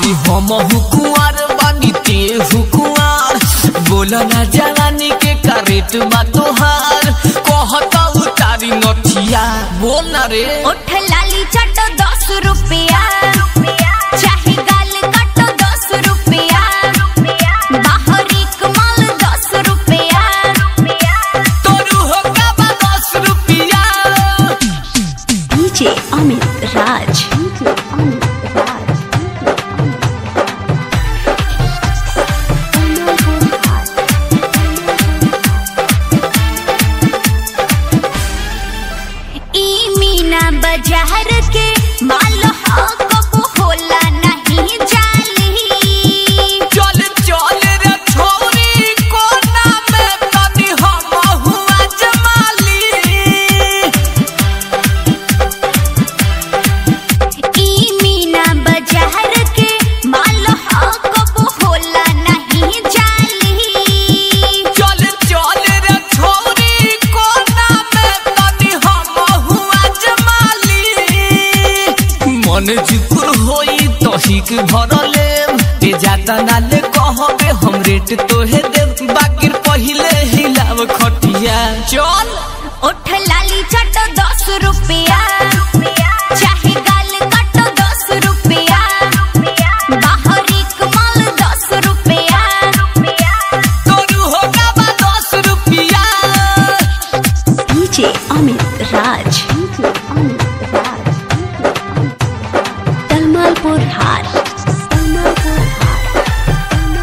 अरे हम हुकुआर बानी ते हुकुआर बोल ना जवानी के करेट बा तोहार कहता उतारी नथिया बोल ना रे उठ लाली चटो दस रुपया चाहे गाल कटो दस रुपया बाहरी कमाल दस रुपया तोरू हो का बा दस रुपिया डीजे अमित राज ई मीना बाजार के माल हो कबो होला नहीं जाली चल चल रे छोरी कोना में तनी हम हुआ जमाली ई मीना बाजार के माल हो कबो होला नहीं जाली चल चल रे छोरी कोना में तनी हम हुआ जमाली मन जुकुर होई तहिक भरले ते जाता नाले कहबे हम रेट तोहे देब बाकिर पहिले हिलाव खटिया चल उठ लाली चटो दस रुपया चाहे गाल कटो दस रुपया बाहरी कमाल दस रुपया तोरू हो का बा दस रुपिया डीजे अमित राज तलमालपुर हार तलमालपुर हार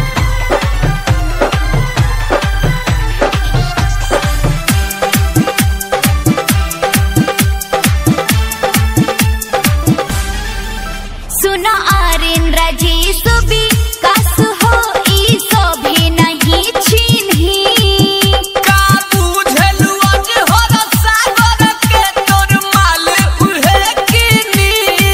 सुनो आर्यन राजेश भी कस हो ई सोभे नहीं चिन्ही का बुझलु आज हर सागर के तोर माल उहे किनी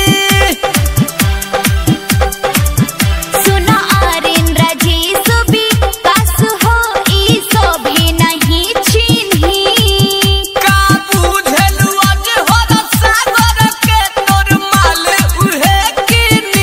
सुनो आर्यन राजेश भी कस हो ई सोभे नहीं चिन्ही का बुझलु आज हर सागर के तोर माल उहे किनी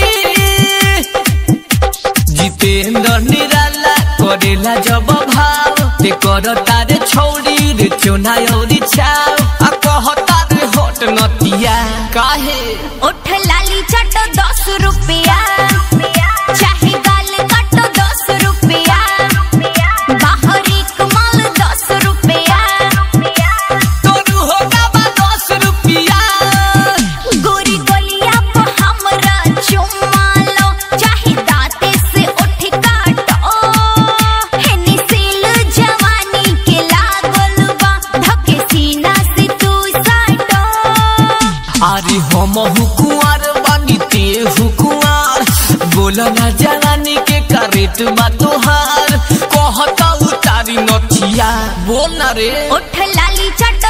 जितेंद्र निराला करेला जब भाव ते कर तारे छौड़ी रे चोना औरी छाव आ कहता रे होट नतिया काहे उठ लाली चटो दस रुपया चाहे गाल कटो दस रुपया बाहरी कमाल दस रुपया तोरू हो का बा दस रुपिया गोरी गोलिया पर हमरा चुम्मा लो चाहे दांते से उठ काटो हेनी सील जवानी के लागल बा धके सीना से तू साटो अरे हम हुकुआर बानी ते हुकुआर बोल ना जवानी के करेट बा तोहार कहता उतारी नथिया बोल ना रे उठ लाली चटो